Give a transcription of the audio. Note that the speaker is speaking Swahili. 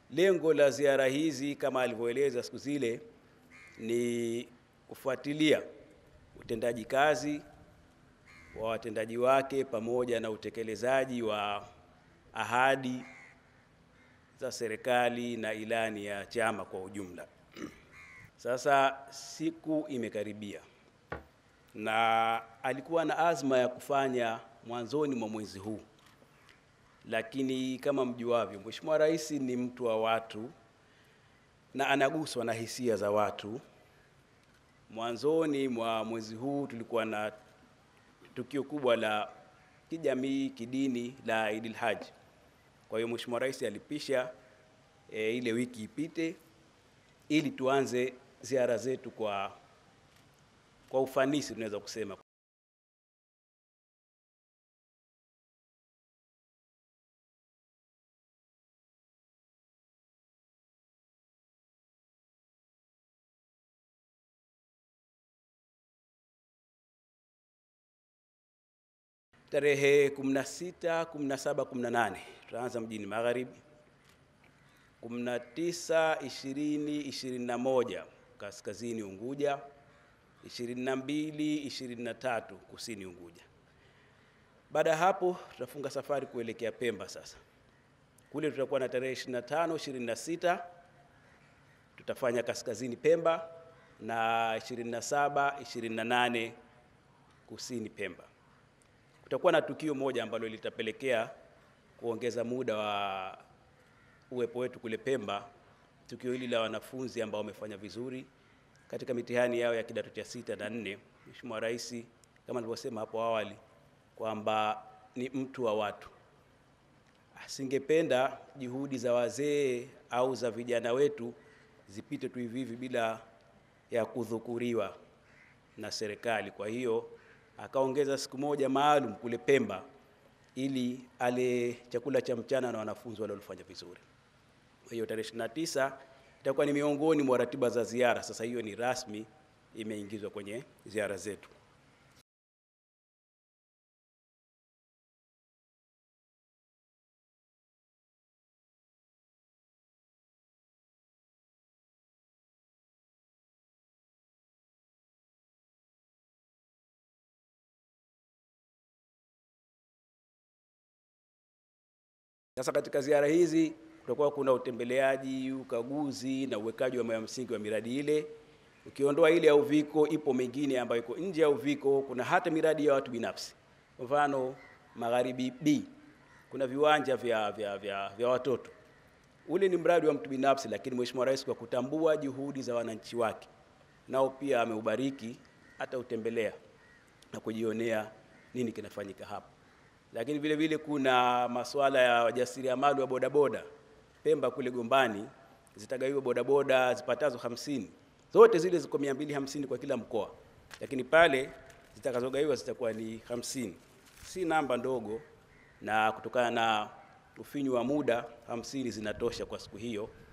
Lengo la ziara hizi kama alivyoeleza siku zile ni kufuatilia utendaji kazi wa watendaji wake pamoja na utekelezaji wa ahadi za serikali na ilani ya chama kwa ujumla. Sasa siku imekaribia na alikuwa na azma ya kufanya mwanzoni mwa mwezi huu, lakini kama mjuavyo, Mheshimiwa Rais ni mtu wa watu na anaguswa na hisia za watu. Mwanzoni mwa mwezi huu tulikuwa na tukio kubwa la kijamii, kidini la Idil Haji. Kwa hiyo Mheshimiwa Rais alipisha e, ile wiki ipite ili tuanze ziara zetu kwa kwa ufanisi tunaweza kusema. Tarehe 16, 17, 18 tutaanza mjini Magharibi. 19, 20, 21 kaskazini Unguja. 22, 23 kusini Unguja. Baada ya hapo tutafunga safari kuelekea Pemba. Sasa kule tutakuwa na tarehe 25, 26 tutafanya kaskazini Pemba na 27, 28 kusini Pemba. Kutakuwa na tukio moja ambalo litapelekea kuongeza muda wa uwepo wetu kule Pemba, tukio hili la wanafunzi ambao wamefanya vizuri katika mitihani yao ya kidato cha sita na nne. Mheshimiwa Rais kama nilivyosema hapo awali kwamba ni mtu wa watu, asingependa juhudi za wazee au za vijana wetu zipite tu hivi hivi bila ya kudhukuriwa na serikali. Kwa hiyo akaongeza siku moja maalum kule Pemba ili ale chakula cha mchana na wanafunzi wale walifanya vizuri. Kwa hiyo tarehe 29 itakuwa ni miongoni mwa ratiba za ziara. Sasa hiyo ni rasmi, imeingizwa kwenye ziara zetu. Sasa katika ziara hizi kutakuwa kuna utembeleaji, ukaguzi na uwekaji wa mawe msingi wa miradi ile. Ukiondoa ile ya Uviko, ipo mingine ambayo iko nje ya Uviko. Kuna hata miradi ya watu binafsi, kwa mfano Magharibi B kuna viwanja vya, vya, vya, vya watoto. Ule ni mradi wa mtu binafsi, lakini Mheshimiwa Rais kwa kutambua juhudi za wananchi wake, nao pia ameubariki, hata utembelea na kujionea nini kinafanyika hapa lakini vile vile kuna masuala ya wajasiriamali wa bodaboda Pemba kule Gombani, zitagawiwa bodaboda zipatazo hamsini, zote zile ziko mia mbili hamsini kwa kila mkoa, lakini pale zitakazogawiwa zitakuwa ni hamsini. Si namba ndogo, na kutokana na ufinyu wa muda hamsini zinatosha kwa siku hiyo.